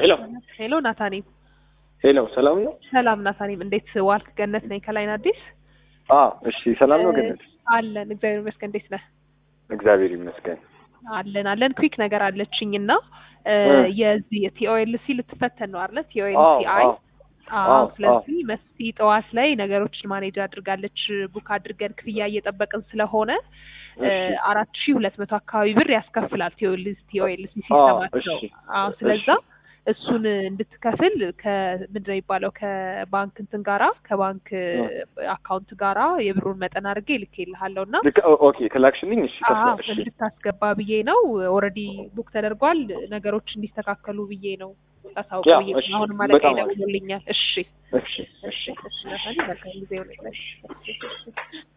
ሄሎ ሄሎ ናታኒም፣ ሄሎ፣ ሰላም ነው? ሰላም ናታኒም፣ እንዴት ዋልክ? ገነት ነኝ ከላይን አዲስ አዎ፣ እሺ፣ ሰላም ነው ገነት? አለን እግዚአብሔር ይመስገን። እንዴት ነህ? እግዚአብሔር ይመስገን። አለን አለን። ክዊክ ነገር አለችኝ እና የዚህ ቲኦኤልሲ ልትፈተን ነው አይደለ? አዎ፣ ቲኦኤልሲ አይ አዎ፣ አዎ። አዎ፣ ስለዚህ መስቲ ጠዋት ላይ ነገሮችን ማኔጅ አድርጋለች። ቡክ አድርገን ክፍያ እየጠበቅን ስለሆነ እሺ፣ አራት ሺህ ሁለት መቶ አካባቢ ብር ያስከፍላል ቲኦኤልሲ ቲኦኤልሲ አዎ፣ ሲስተማቸው። እሺ፣ አዎ ስለዛ እሱን እንድትከፍል ከምንድን ነው የሚባለው ከባንክ እንትን ጋራ ከባንክ አካውንት ጋራ የብሩን መጠን አድርጌ ልኬልሃለሁ እና ልክ ኦኬ፣ ከላክሽልኝ እሺ፣ አዎ ከፍላ እሺ፣ እንድታስገባ ብዬ ነው። ኦልሬዲ ቡክ ተደርጓል። ነገሮች እንዲስተካከሉ ብዬ ነው ያ፣ ታሳውቀው ብዬ እሺ፣ ነው። አሁንም አለቃ በጣም አሪፍ። ይደውልልኛል። እሺ እሺ፣ እሺ እሺ ናታኒ መልካም ጊዜ ይሆንልሽ።